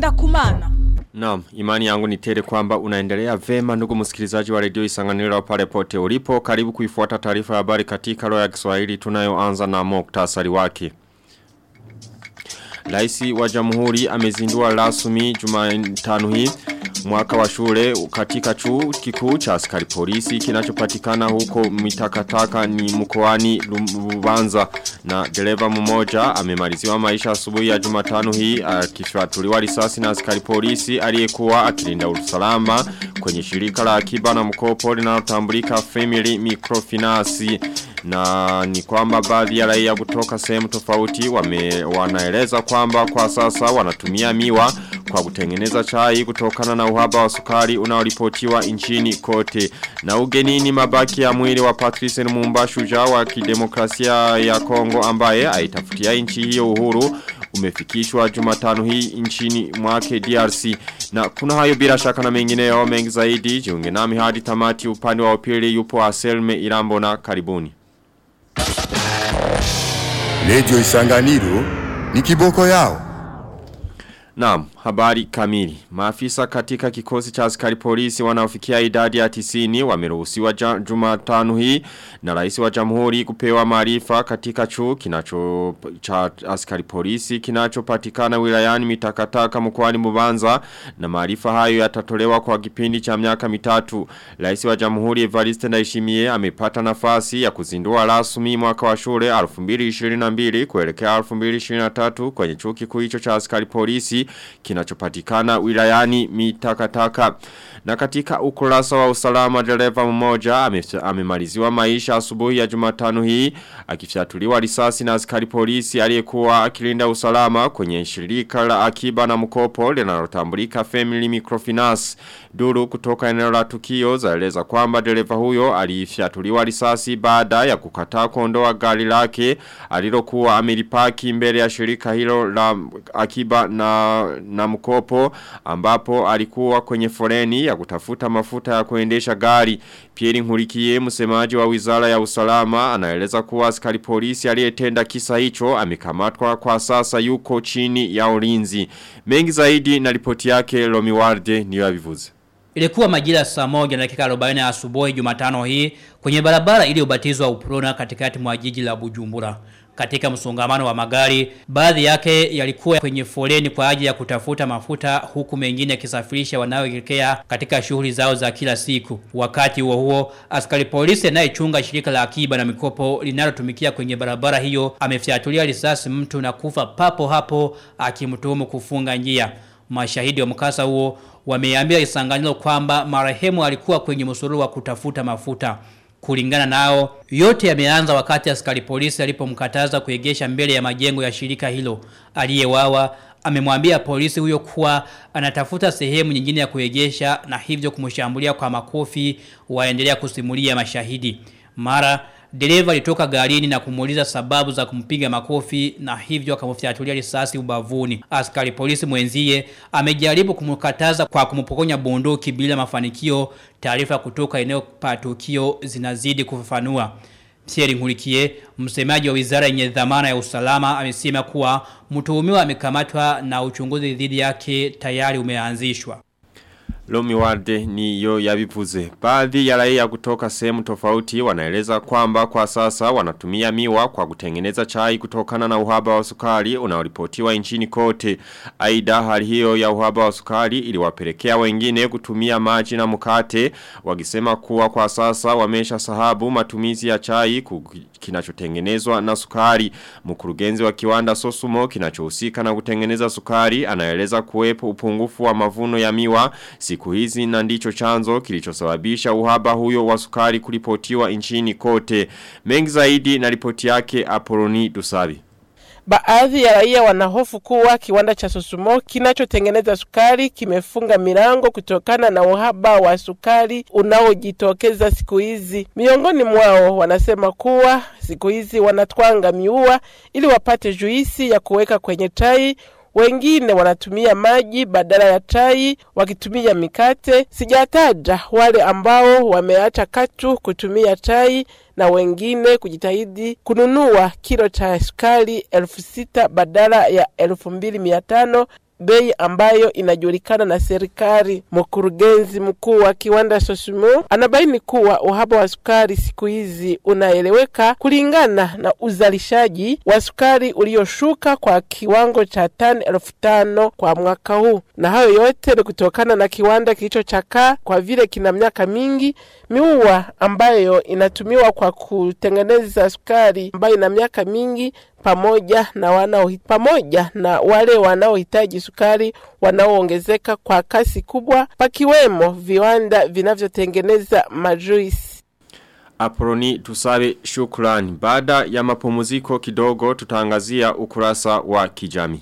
ngenda kumana. Naam, imani yangu ni tele kwamba unaendelea vema ndugu msikilizaji wa redio Isanganiro pale pote ulipo. Karibu kuifuata taarifa ya habari katika lugha ya Kiswahili tunayoanza na muktasari wake. Raisi wa Jamhuri amezindua rasmi Jumatano hii mwaka wa shule katika chuo kikuu cha askari polisi kinachopatikana huko mitakataka ni mkoani Lubanza na dereva mmoja amemaliziwa maisha asubuhi ya Jumatano hii akifatuliwa risasi na askari polisi aliyekuwa akilinda usalama kwenye shirika la akiba na mkopo linalotambulika Family Microfinance na ni kwamba baadhi ya raia kutoka sehemu tofauti wame wanaeleza kwamba kwa sasa wanatumia miwa kwa kutengeneza chai kutokana na uhaba wa sukari unaoripotiwa nchini kote. Na ugenini mabaki ya mwili wa Patrice Lumumba shujaa wa kidemokrasia ya Kongo ambaye aitafutia nchi hiyo uhuru umefikishwa Jumatano hii nchini mwake DRC. Na kuna hayo bila shaka na mengineyo mengi zaidi jiunge nami hadi tamati upande wa upili yupo Aselme Irambo na karibuni. Lejo Isanganiro ni kiboko yao. Naam, habari kamili. Maafisa katika kikosi cha askari polisi wanaofikia idadi ya tisini wameruhusiwa Jumatano hii na rais wa jamhuri kupewa maarifa katika chuo kinacho cha askari polisi kinachopatikana wilayani mitakataka mkoani Mubanza na maarifa hayo yatatolewa kwa kipindi cha miaka mitatu. Rais wa jamhuri Evariste Ndayishimiye amepata nafasi ya kuzindua rasmi mwaka wa shule 2022 kuelekea 2023 kwenye chuo kikuu hicho cha askari polisi kinachopatikana wilayani mitakataka. Na katika ukurasa wa usalama dereva mmoja amemaliziwa maisha asubuhi ya Jumatano hii akifyatuliwa risasi na askari polisi aliyekuwa akilinda usalama kwenye shirika la akiba na mkopo linalotambulika Family Microfinance. Duru kutoka eneo la tukio zaeleza kwamba dereva huyo alifyatuliwa risasi baada ya kukataa kuondoa gari lake alilokuwa amelipaki mbele ya shirika hilo la akiba na na mkopo ambapo alikuwa kwenye foreni ya kutafuta mafuta ya kuendesha gari. Pierre Nkurikiye msemaji wa Wizara ya Usalama anaeleza kuwa askari polisi aliyetenda kisa hicho amekamatwa kwa sasa yuko chini ya ulinzi. Mengi zaidi na ripoti yake Lomi Warde niyo avivuze. Ilikuwa majira saa moja na dakika 40 asubuhi Jumatano hii kwenye barabara iliyobatizwa Uprona katikati mwa jiji la Bujumbura. Katika msongamano wa magari, baadhi yake yalikuwa kwenye foleni kwa ajili ya kutafuta mafuta huku mengine yakisafirisha wanaoelekea katika shughuli zao za kila siku. Wakati huo huo, askari polisi anayechunga shirika la akiba na mikopo linalotumikia kwenye barabara hiyo amefyatulia risasi mtu na kufa papo hapo akimtuhumu kufunga njia. Mashahidi wa mkasa huo wameambia Isanganiro kwamba marehemu alikuwa kwenye msururu wa kutafuta mafuta. Kulingana nao, yote yameanza wakati askari polisi alipomkataza kuegesha mbele ya majengo ya shirika hilo. Aliyewawa amemwambia polisi huyo kuwa anatafuta sehemu nyingine ya kuegesha na hivyo kumshambulia kwa makofi waendelea kusimulia mashahidi. Mara dereva alitoka garini na kumuuliza sababu za kumpiga makofi na hivyo akamfyatulia risasi ubavuni. Askari polisi mwenzie amejaribu kumkataza kwa kumpokonya bunduki bila mafanikio. Taarifa kutoka eneo pa tukio zinazidi kufafanua. Thierry Nkurikiye, msemaji wa wizara yenye dhamana ya usalama, amesema kuwa mtuhumiwa amekamatwa na uchunguzi dhidi yake tayari umeanzishwa. Lomi Warde ni yo yabivuze. Baadhi ya raia kutoka sehemu tofauti wanaeleza kwamba kwa sasa wanatumia miwa kwa kutengeneza chai kutokana na uhaba wa sukari unaoripotiwa nchini kote. Aida hali hiyo ya uhaba wa sukari iliwapelekea wengine kutumia maji na mkate wakisema kuwa kwa sasa wamesha sahabu matumizi ya chai kinachotengenezwa na sukari. Mkurugenzi wa kiwanda Sosumo kinachohusika na kutengeneza sukari anaeleza kuwepo upungufu wa mavuno ya miwa siku hizi na ndicho chanzo kilichosababisha uhaba huyo wa sukari kulipotiwa nchini kote. Mengi zaidi na ripoti yake Apoloni Dusabi. Baadhi ya raia wanahofu kuwa kiwanda cha Sosumo kinachotengeneza sukari kimefunga milango kutokana na uhaba wa sukari unaojitokeza siku hizi. Miongoni mwao wanasema kuwa siku hizi wanatwanga miua ili wapate juisi ya kuweka kwenye chai wengine wanatumia maji badala ya chai wakitumia mikate. Sijataja wale ambao wameacha katu kutumia chai na wengine kujitahidi kununua kilo cha sukari elfu sita badala ya elfu mbili mia tano bei ambayo inajulikana na serikali. Mkurugenzi mkuu wa kiwanda Sosimo anabaini kuwa uhaba wa sukari siku hizi unaeleweka kulingana na uzalishaji wa sukari ulioshuka kwa kiwango cha tani elfu tano kwa mwaka huu, na hayo yote ni kutokana na kiwanda kilichochakaa kwa vile kina miaka mingi, miua ambayo inatumiwa kwa kutengeneza sukari ambayo ina miaka mingi pamoja na wanao pamoja na wale wanaohitaji sukari wanaoongezeka kwa kasi kubwa, pakiwemo viwanda vinavyotengeneza majuisi. Aproni tusabe shukrani. Baada ya mapumziko kidogo tutaangazia ukurasa wa kijami.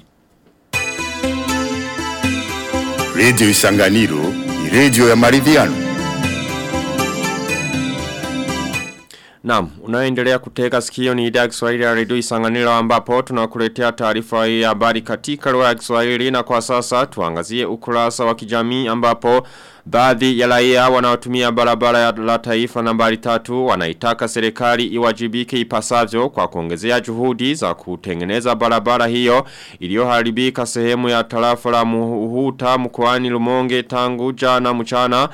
Radio Isanganiro ni radio ya maridhiano. Naam, unaendelea kutega sikio ni idhaa ya Kiswahili ya Radio Isanganiro ambapo tunakuletea taarifa hii ya habari katika lugha ya Kiswahili na kwa sasa tuangazie ukurasa wa kijamii ambapo baadhi ya raia wanaotumia barabara ya la taifa nambari tatu wanaitaka serikali iwajibike ipasavyo kwa kuongezea juhudi za kutengeneza barabara hiyo iliyoharibika sehemu ya tarafa la Muhuta mkoani Lumonge tangu jana mchana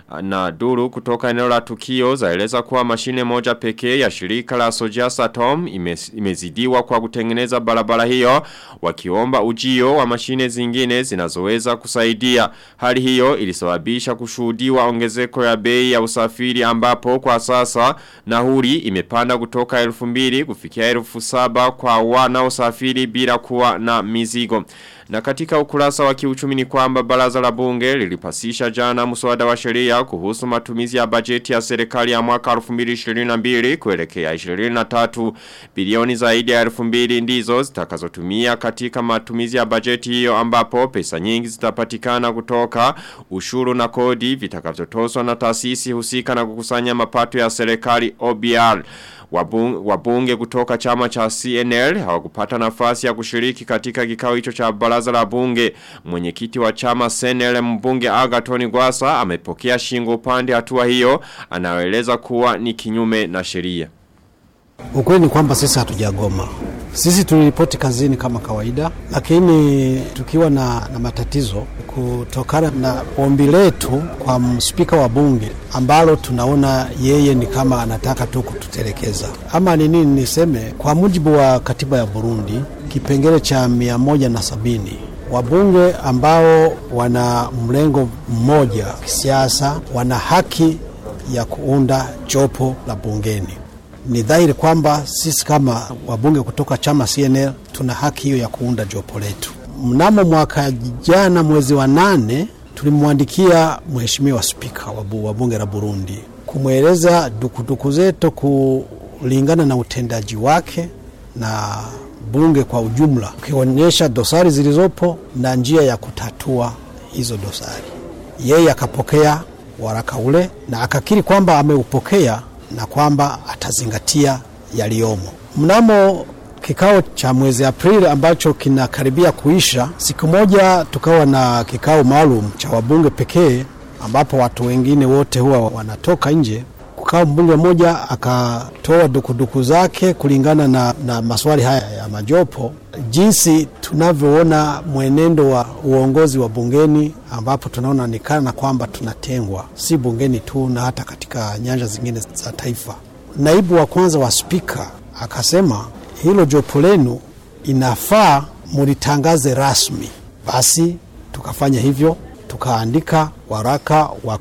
na duru kutoka eneo la tukio zaeleza kuwa mashine moja pekee ya shirika la Sojas Atom imezidiwa kwa kutengeneza barabara hiyo wakiomba ujio wa mashine zingine zinazoweza kusaidia. Hali hiyo ilisababisha kushuhudiwa ongezeko ya bei ya usafiri ambapo kwa sasa nahuri imepanda kutoka elfu mbili kufikia elfu saba kwa wana usafiri bila kuwa na mizigo. Na katika ukurasa wa kiuchumi ni kwamba baraza la bunge lilipasisha jana mswada wa sheria kuhusu matumizi ya bajeti ya serikali ya mwaka 2022 kuelekea 23 bilioni zaidi ya 2000 ndizo zitakazotumia katika matumizi ya bajeti hiyo ambapo pesa nyingi zitapatikana kutoka ushuru na kodi vitakavyotozwa na taasisi husika na kukusanya mapato ya serikali OBR. Wabunge, wabunge kutoka chama cha CNL hawakupata nafasi ya kushiriki katika kikao hicho cha baraza la bunge. Mwenyekiti wa chama CNL mbunge Agatoni Gwasa amepokea shingo upande hatua hiyo anaeleza kuwa ni kinyume na sheria. Ukweli ni kwamba sisi hatujagoma. Sisi tuliripoti kazini kama kawaida, lakini tukiwa na, na matatizo kutokana na ombi letu kwa spika wa bunge ambalo tunaona yeye ni kama anataka tu kututelekeza. Ama ni nini niseme, kwa mujibu wa katiba ya Burundi kipengele cha mia moja na sabini wabunge ambao wana mlengo mmoja kisiasa wana haki ya kuunda jopo la bungeni ni dhahiri kwamba sisi kama wabunge kutoka chama CNL tuna haki hiyo ya kuunda jopo letu. Mnamo mwaka jana mwezi wa nane tulimwandikia mheshimiwa spika wa bunge la Burundi kumweleza dukuduku zetu kulingana na utendaji wake na bunge kwa ujumla, ukionyesha dosari zilizopo na njia ya kutatua hizo dosari. Yeye akapokea waraka ule na akakiri kwamba ameupokea na kwamba atazingatia yaliyomo. Mnamo kikao cha mwezi Aprili ambacho kinakaribia kuisha, siku moja tukawa na kikao maalum cha wabunge pekee, ambapo watu wengine wote huwa wanatoka nje. Kukawa mbunge mmoja akatoa dukuduku zake kulingana na, na maswali haya ya majopo, jinsi tunavyoona mwenendo wa uongozi wa bungeni, ambapo tunaona ni kana kwamba tunatengwa, si bungeni tu na hata katika nyanja zingine za taifa. Naibu wa kwanza wa spika akasema hilo jopo lenu inafaa mulitangaze rasmi. Basi tukafanya hivyo, tukaandika waraka wa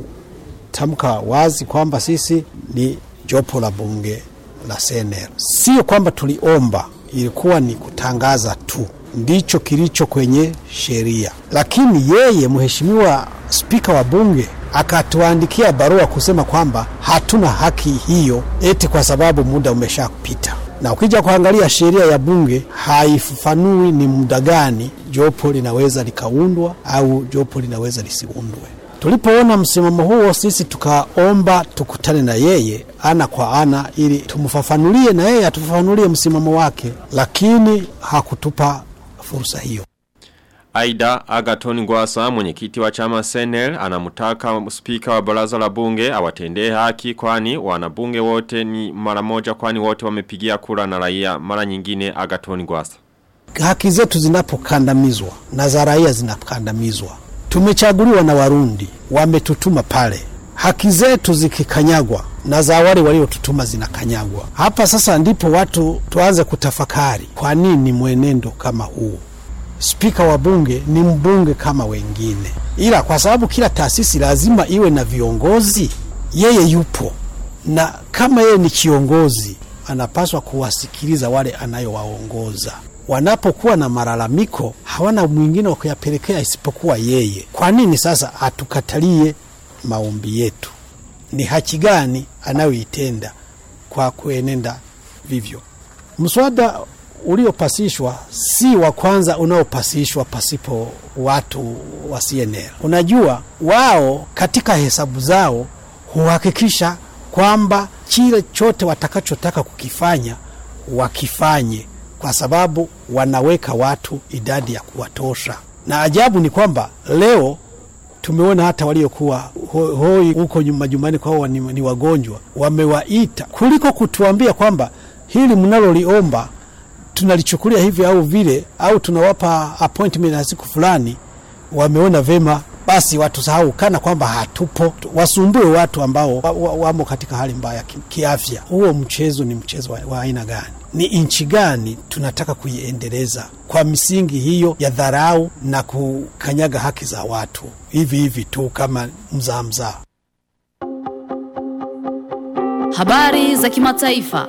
kutamka wazi kwamba sisi ni jopo la bunge la CNL. Sio kwamba tuliomba, ilikuwa ni kutangaza tu, ndicho kilicho kwenye sheria. Lakini yeye mheshimiwa spika wa bunge akatuandikia barua kusema kwamba hatuna haki hiyo, eti kwa sababu muda umeshapita na ukija kuangalia sheria ya bunge haifafanui ni muda gani jopo linaweza likaundwa au jopo linaweza lisiundwe. Tulipoona msimamo huo, sisi tukaomba tukutane na yeye ana kwa ana, ili tumfafanulie na yeye atufafanulie msimamo wake, lakini hakutupa fursa hiyo. Aida Agaton Gwasa mwenyekiti wa chama Senel anamutaka spika wa baraza la bunge awatendee haki kwani wanabunge wote ni mara moja kwani wote wamepigia kura na raia mara nyingine Agaton Gwasa. haki zetu zinapokandamizwa na za raia zinakandamizwa, tumechaguliwa na Warundi, wametutuma pale, haki zetu zikikanyagwa na za wale waliotutuma zinakanyagwa. Hapa sasa ndipo watu tuanze kutafakari, kwa nini mwenendo kama huu? Spika wa bunge ni mbunge kama wengine, ila kwa sababu kila taasisi lazima iwe na viongozi, yeye yupo na kama yeye ni kiongozi, anapaswa kuwasikiliza wale anayowaongoza. Wanapokuwa na malalamiko, hawana mwingine wa kuyapelekea isipokuwa yeye. Kwa nini sasa atukatalie maombi yetu? Ni haki gani anayoitenda kwa kuenenda vivyo? Mswada uliopasishwa si wa kwanza unaopasishwa pasipo watu wa CNL. Unajua, wao katika hesabu zao huhakikisha kwamba kile chote watakachotaka kukifanya wakifanye, kwa sababu wanaweka watu idadi ya kuwatosha. Na ajabu ni kwamba leo tumeona hata waliokuwa ho- hoi huko majumbani kwao ni, ni wagonjwa, wamewaita kuliko kutuambia kwamba hili mnaloliomba tunalichukulia hivi au vile, au tunawapa appointment ya siku fulani, wameona vema basi watusahau kana kwamba hatupo, wasumbue watu ambao wa, wa, wamo katika hali mbaya ki- kiafya. Huo mchezo ni mchezo wa, wa aina gani? Ni nchi gani tunataka kuiendeleza kwa misingi hiyo ya dharau na kukanyaga haki za watu hivi hivi tu kama mzaa mzaa? Habari za kimataifa.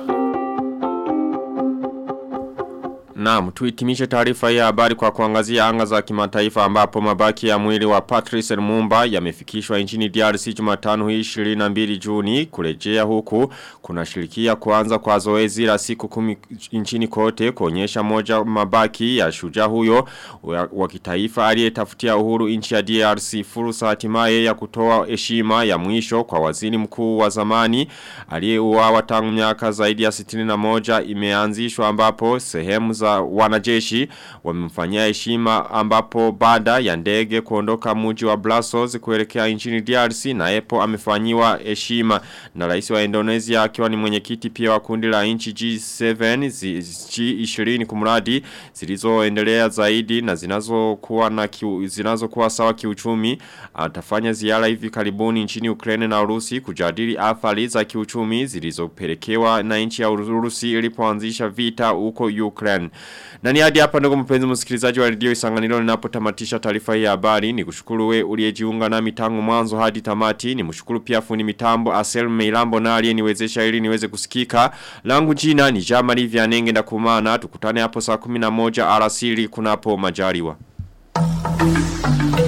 Naam, tuhitimishe taarifa hii ya habari kwa kuangazia anga za kimataifa ambapo mabaki ya mwili wa Patrice Lumumba yamefikishwa nchini DRC Jumatano hii 22 Juni kurejea huku kunashirikia kuanza kwa zoezi la siku kumi nchini kote kuonyesha moja mabaki ya shujaa huyo wa, wa kitaifa aliyetafutia uhuru nchi ya DRC fursa hatimaye ya kutoa heshima ya mwisho kwa waziri mkuu wa zamani aliyeuawa tangu miaka zaidi ya 61 imeanzishwa ambapo sehemu za wanajeshi wamemfanyia heshima ambapo baada ya ndege kuondoka mji wa Brussels kuelekea nchini DRC na Epo amefanyiwa heshima na rais wa Indonesia akiwa ni mwenyekiti pia wa kundi la nchi G7 zi- G20 kumradi zilizoendelea zaidi na zinazokuwa na kiu, zinazokuwa sawa kiuchumi atafanya ziara hivi karibuni nchini Ukraine na Urusi kujadili athari za kiuchumi zilizopelekewa na nchi ya Urusi ilipoanzisha vita huko Ukraine. Na ni hadi hapa ndugu mpenzi msikilizaji wa redio Isanganiro ninapotamatisha taarifa hii ya habari ni kushukuru we uliyejiunga nami tangu mwanzo hadi tamati ni mshukuru pia fundi mitambo Asel Meilambo na aliyeniwezesha ili niweze kusikika langu jina ni Jamali Vianenge na kumana tukutane hapo saa 11 alasiri kunapo majaliwa.